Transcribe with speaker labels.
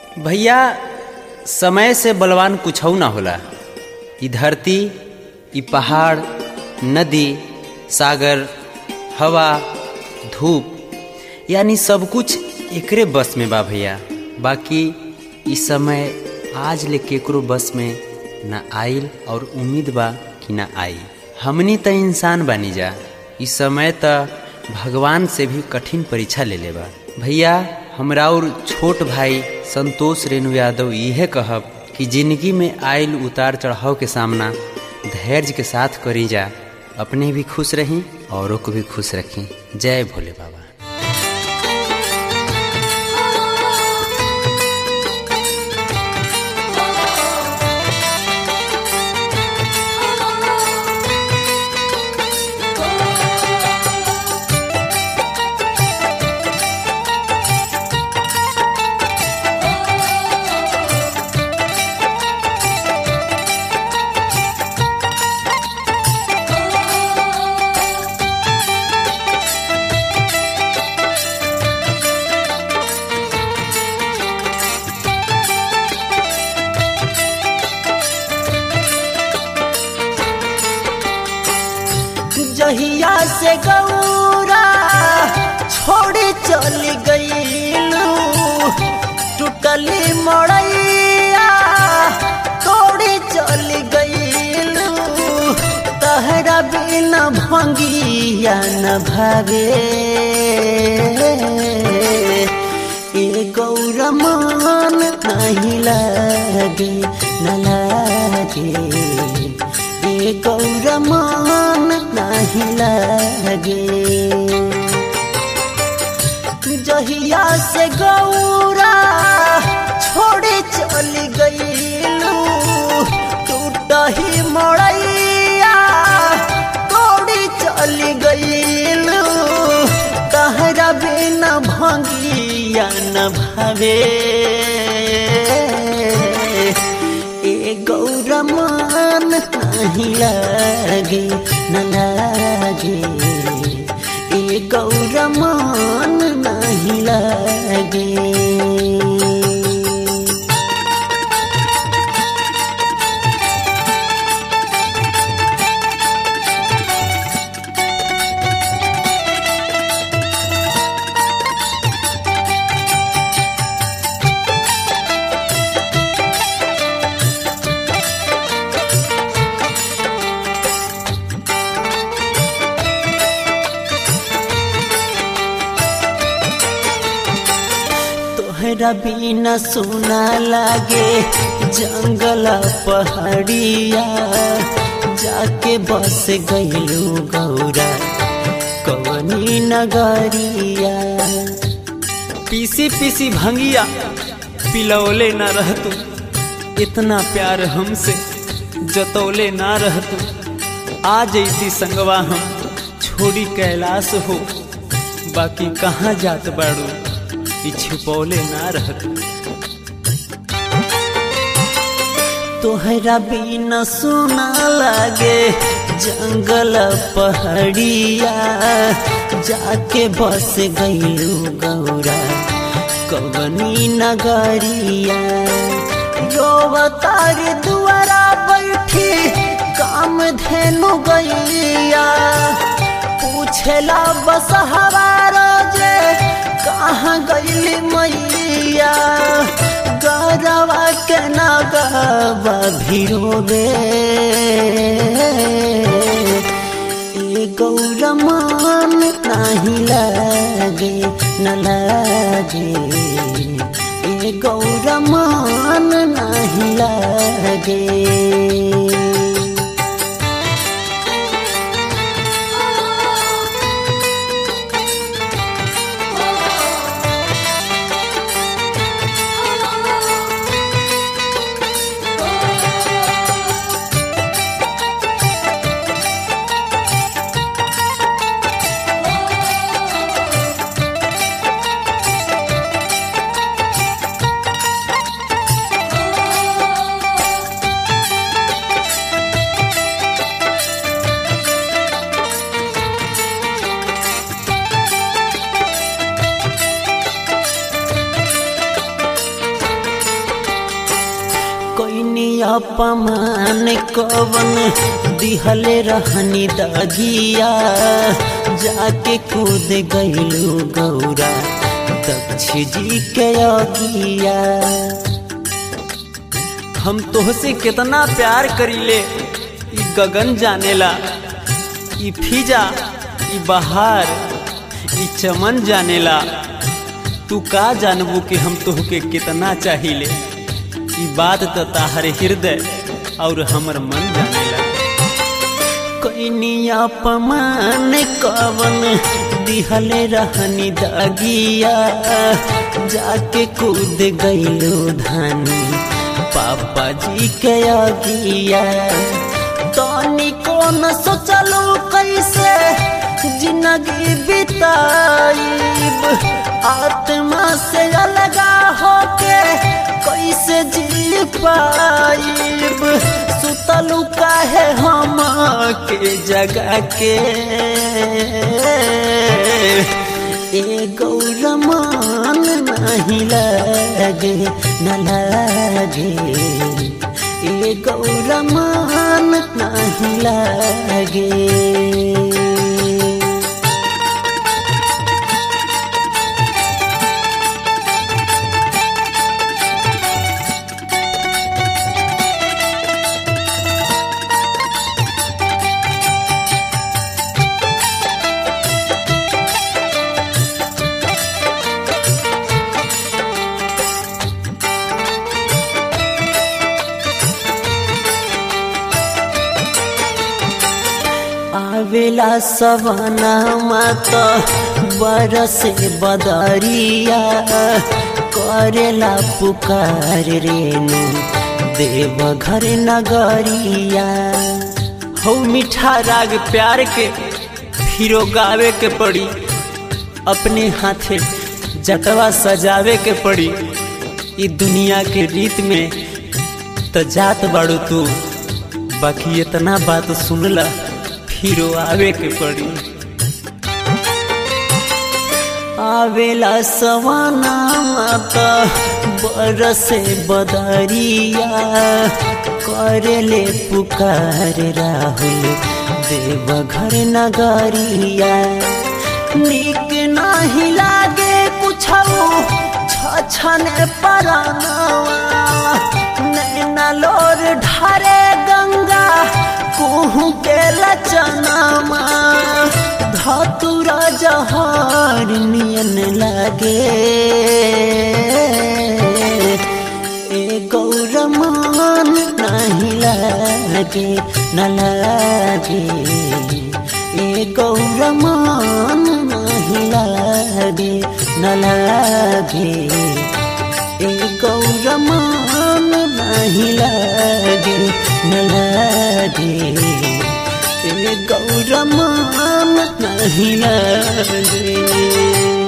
Speaker 1: भैया समय से बलवान कुछ ना होला ई धरती ई पहाड़ नदी सागर हवा धूप यानी सब कुछ एकरे बस में बा भैया बाकी ई समय आज ले केकरो बस में ना आइल और उम्मीद बा कि ना आई हमनी त इंसान बानी जा ई समय त भगवान से भी कठिन परीक्षा ले ले बा भैया हमरा और छोट भाई संतोष रेणु यादव यह कहब कि जिंदगी में आयल उतार चढ़ाव के सामना धैर्य के साथ करी जा अपने भी खुश रहीं औरों को भी खुश रखें जय भोले बाबा
Speaker 2: जहिया से गौरा छोड़ चल गईलू टूटली मड़ैया तोड़ चल गईलू तहरा बिना भंगिया न भागे ए गौरा मान नहीं लागे न लागे ए गौरा मान नहीं लगे जहिया से गौरा छोड़े चल गईलू टूट ही मड़ैया तोड़ी चल गईलू तहरा बिना भंगिया न भावे ए गौरा मान नहीं लागे न लागे ए गौरा मान नहीं लागे तोहरा बिना सुना लागे जंगल पहाड़िया जाके बस गईलू गौरा कवनी नगरिया
Speaker 1: पीसी पीसी भंगिया पिलौले ना रहतू इतना प्यार हमसे जतौले ना रहतू आ जैती संगवा हम छोड़ी कैलाश हो बाकी कहाँ जात बाड़ू ई छुपौले ना रहतू
Speaker 2: तोहरा बिना सुना लागे जंगल पहाड़िया जाके बस गईलू गौरा कवनी नगरिया रोवतार दुआरा बैठी काम धेनु गैया पूछेला बस हवार जे कहाँ गईली मैया गरवा के नगवा भिरोबे ए गौरा मान नहीं लागे न लागे ए गौरा मान नहीं लागे अपमान कवन दिहले रहनी दगिया जाके कूद गईलू गौरा दक्ष जी के अगिया
Speaker 1: हम तोहसे कितना प्यार करीले ई गगन जानेला ई फिजा ई बहार ई चमन जानेला तू का जानबू कि हम तोहके कितना चाहिए ई बात तो ताहर हृदय और हमर मन जानेला
Speaker 2: कैनी अपमान कवन दिहले रहनी दगिया जाके कूद गईलो धानी पापा जी के अगिया तनी कौन सोचलू कैसे जिंदगी बिताईब आत्मा से अलगा होके कैसे जी पाईब सुतलू काहे हम के जगह के ए गौरमान नहीं लगे न लगे ए गौरमान नहीं लगे आवेला सवना मात बरसे बदरिया करेला पुकार रेणु देव घर नगरिया
Speaker 1: हो मीठा राग प्यार के फिरो गावे के पड़ी अपने हाथे जटवा सजावे के पड़ी ई दुनिया के रीत में तो जात बाड़ू तू बाकी इतना बात सुनला फिरो आवे के पड़ी
Speaker 2: आवेला सवाना माता बरसे बदरिया करेले पुकार राहुल देव घर नगरिया निक नाही लागे कुछ छछन परानवा नैना लोर ढारे गंगा कुहू के लचनामा धतुरा जहार नियन लागे ए गौरमान नहीं लागे न लागे ए गौरमान नहीं लागे न लागे ए गौरमान नहीं लागे न लागे ए गौरमान नहीं लागे